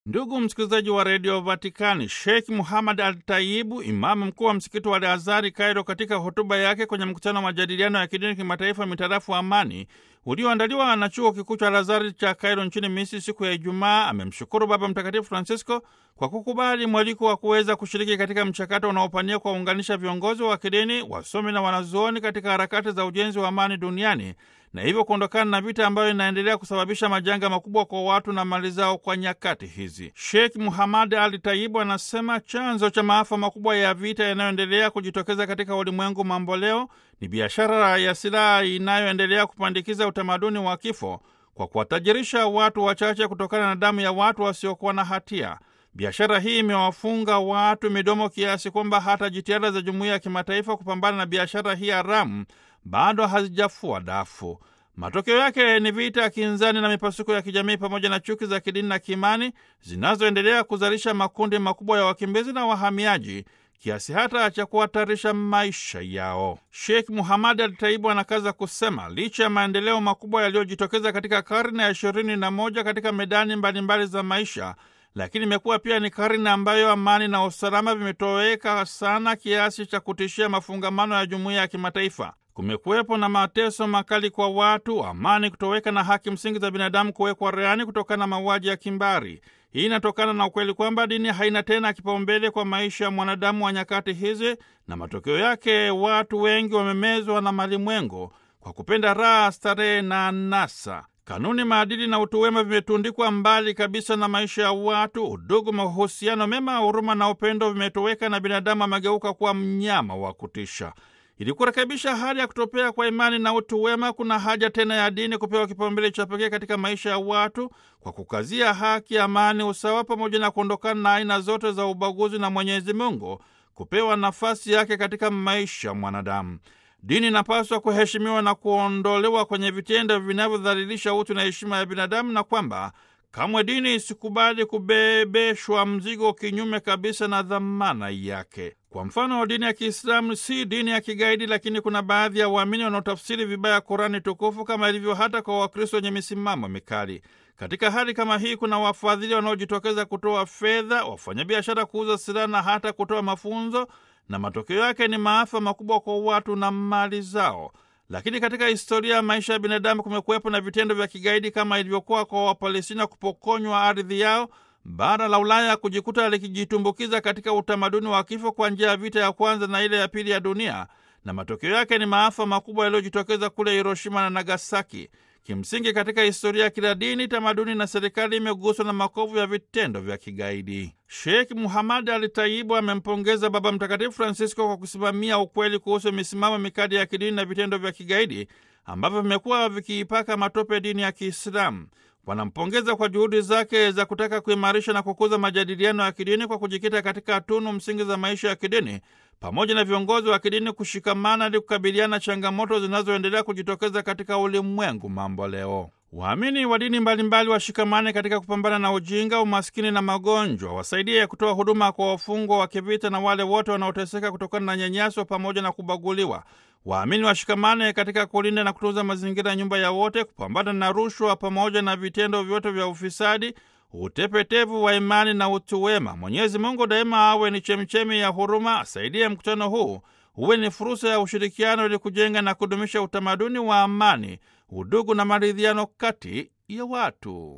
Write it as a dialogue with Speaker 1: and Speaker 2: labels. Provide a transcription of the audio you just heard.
Speaker 1: Ndugu msikilizaji wa redio Vatikani, Sheikh Muhammad Al Taibu, imamu mkuu wa msikiti wa Al Azhari Kairo, katika hotuba yake kwenye mkutano wa majadiliano ya kidini kimataifa mitarafu amani ulioandaliwa na chuo kikuu cha Al Azhari cha Kairo nchini Misri siku ya Ijumaa, amemshukuru Baba Mtakatifu Francisco kwa kukubali mwaliko wa kuweza kushiriki katika mchakato unaopania kuwaunganisha viongozi wa kidini, wasomi na wanazuoni katika harakati za ujenzi wa amani duniani na hivyo kuondokana na vita ambayo inaendelea kusababisha majanga makubwa kwa watu na mali zao kwa nyakati hizi. Sheikh Muhammad Ali Taibu anasema chanzo cha maafa makubwa ya vita yanayoendelea kujitokeza katika ulimwengu mambo leo ni biashara ya silaha inayoendelea kupandikiza utamaduni wa kifo kwa kuwatajirisha watu wachache kutokana na damu ya watu wasiokuwa na hatia. Biashara hii imewafunga watu midomo kiasi kwamba hata jitihada za jumuiya ya kimataifa kupambana na biashara hii haramu bado hazijafua dafu. Matokeo yake ni vita, kinzani na mipasuko ya kijamii pamoja na chuki za kidini na kiimani zinazoendelea kuzalisha makundi makubwa ya wakimbizi na wahamiaji kiasi hata cha kuhatarisha maisha yao. Sheikh Muhammad Al Taibu anakaza kusema licha ya maendeleo makubwa yaliyojitokeza katika karne ya ishirini na moja katika medani mbalimbali mbali za maisha lakini imekuwa pia ni karne ambayo amani na usalama vimetoweka sana kiasi cha kutishia mafungamano ya jumuiya ya kimataifa. Kumekuwepo na mateso makali kwa watu, amani kutoweka na haki msingi za binadamu kuwekwa rehani kutokana na mauaji ya kimbari. Hii inatokana na ukweli kwamba dini haina tena kipaumbele kwa maisha ya mwanadamu wa nyakati hizi, na matokeo yake watu wengi wamemezwa na malimwengo kwa kupenda raha, starehe na anasa. Kanuni, maadili na utu wema vimetundikwa mbali kabisa na maisha ya watu. Udugu, mahusiano mema, huruma na upendo vimetoweka na binadamu amegeuka kuwa mnyama wa kutisha. Ili kurekebisha hali ya kutopea kwa imani na utu wema, kuna haja tena ya dini kupewa kipaumbele cha pekee katika maisha ya watu kwa kukazia haki, amani, usawa pamoja na kuondokana na aina zote za ubaguzi, na Mwenyezi Mungu kupewa nafasi yake katika maisha ya mwanadamu. Dini inapaswa kuheshimiwa na kuondolewa kwenye vitendo vinavyodhalilisha utu na heshima ya binadamu, na kwamba kamwe dini isikubali kubebeshwa mzigo kinyume kabisa na dhamana yake. Kwa mfano, dini ya Kiislamu si dini ya kigaidi, lakini kuna baadhi ya waamini wanaotafsiri vibaya Kurani tukufu kama ilivyo hata kwa Wakristo wenye misimamo mikali. Katika hali kama hii, kuna wafadhili wanaojitokeza kutoa fedha, wafanyabiashara kuuza silaha na hata kutoa mafunzo na matokeo yake ni maafa makubwa kwa watu na mali zao. Lakini katika historia ya maisha ya binadamu kumekuwepo na vitendo vya kigaidi kama ilivyokuwa kwa Wapalestina kupokonywa ardhi yao, bara la Ulaya kujikuta likijitumbukiza katika utamaduni wa kifo kwa njia ya vita ya kwanza na ile ya pili ya dunia, na matokeo yake ni maafa makubwa yaliyojitokeza kule Hiroshima na Nagasaki. Kimsingi, katika historia ya kila dini, tamaduni na serikali imeguswa na makovu ya vitendo vya kigaidi. Sheikh Muhammad Al Taibu amempongeza Baba Mtakatifu Francisco kwa kusimamia ukweli kuhusu misimamo mikali ya kidini na vitendo vya kigaidi ambavyo vimekuwa vikiipaka matope dini ya Kiislamu. Wanampongeza kwa juhudi zake za kutaka kuimarisha na kukuza majadiliano ya kidini kwa kujikita katika tunu msingi za maisha ya kidini pamoja na viongozi wa kidini kushikamana ili kukabiliana changamoto zinazoendelea kujitokeza katika ulimwengu mambo leo. Waamini wa dini mbalimbali washikamane katika kupambana na ujinga, umaskini na magonjwa, wasaidie kutoa huduma kwa wafungwa wa kivita na wale wote wanaoteseka kutokana na nyanyaso pamoja na kubaguliwa. Waamini washikamane katika kulinda na kutunza mazingira ya nyumba ya wote, kupambana na rushwa pamoja na vitendo vyote vya ufisadi, utepetevu wa imani na utu wema. Mwenyezi Mungu daima awe ni chemchemi ya huruma, asaidie mkutano huu uwe ni fursa ya ushirikiano ili kujenga na kudumisha utamaduni wa amani, udugu na maridhiano kati ya watu.